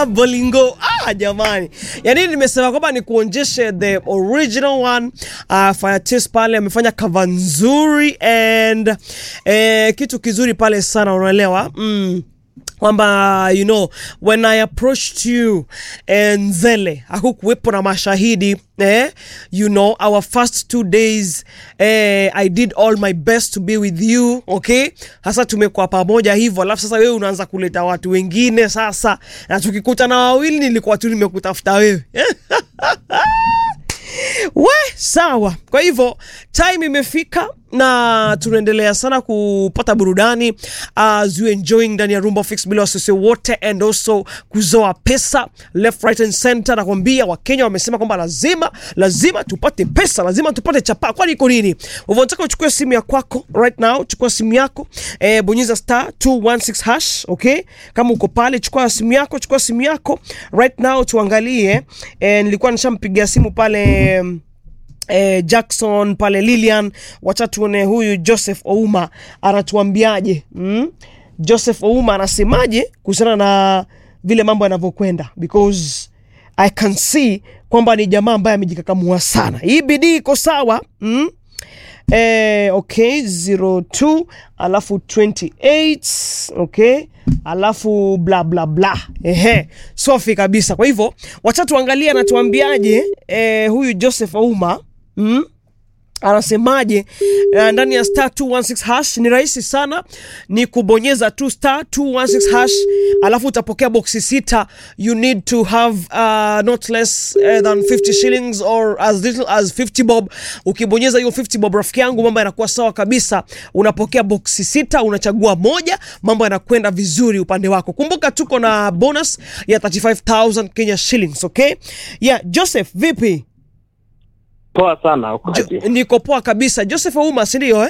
bolingo ah, jamani yani nimesema kwamba ni kuonjeshe the original one uh, Firetis pale amefanya cover nzuri and eh, kitu kizuri pale sana unaelewa mm kwamba you know when i approached you eh, nzele hakukuwepo na mashahidi eh, you know our first two days eh, i did all my best to be with you okay sasa tumekuwa pamoja hivyo alafu sasa wewe unaanza kuleta watu wengine sasa na tukikutana wawili nilikuwa tu nimekutafuta wewe we sawa kwa hivyo time imefika na tunaendelea sana kupata burudani as you enjoying ndani ya rumba fix bila wasisi wote and also kuzoa pesa left right and center nakwambia wakenya wamesema kwamba lazima lazima tupate pesa lazima tupate chapa kwani iko nini hivyo nataka uchukue simu ya kwako right now chukua simu yako eh, bonyeza star 216 hash okay kama uko pale chukua simu yako chukua simu yako right now tuangalie eh, nilikuwa nishampigia simu pale mm, eh, Jackson pale Lilian, wacha tuone huyu Joseph Ouma anatuambiaje mm? Joseph Ouma anasemaje kuhusiana na vile mambo yanavyokwenda because I can see kwamba ni jamaa ambaye amejikakamua sana. Hii bidii iko sawa mm? Eh, okay 02 alafu 28 okay alafu bla bla bla ehe sofi kabisa kwa hivyo wacha tuangalie anatuambiaje eh, huyu joseph auma mm? anasemaje uh, ndani ya star 216 hash ni rahisi sana ni kubonyeza tu star 216 hash alafu utapokea boksi sita you need to have uh, not less uh, than 50 shillings or as little as 50 bob ukibonyeza hiyo 50 bob rafiki yangu mambo yanakuwa sawa kabisa unapokea boksi sita unachagua moja mambo yanakwenda vizuri upande wako kumbuka tuko na bonus ya 35000 kenya shillings okay yeah joseph vipi Poa sana Jo, ukoje? niko poa kabisa joseph auma sindio eh?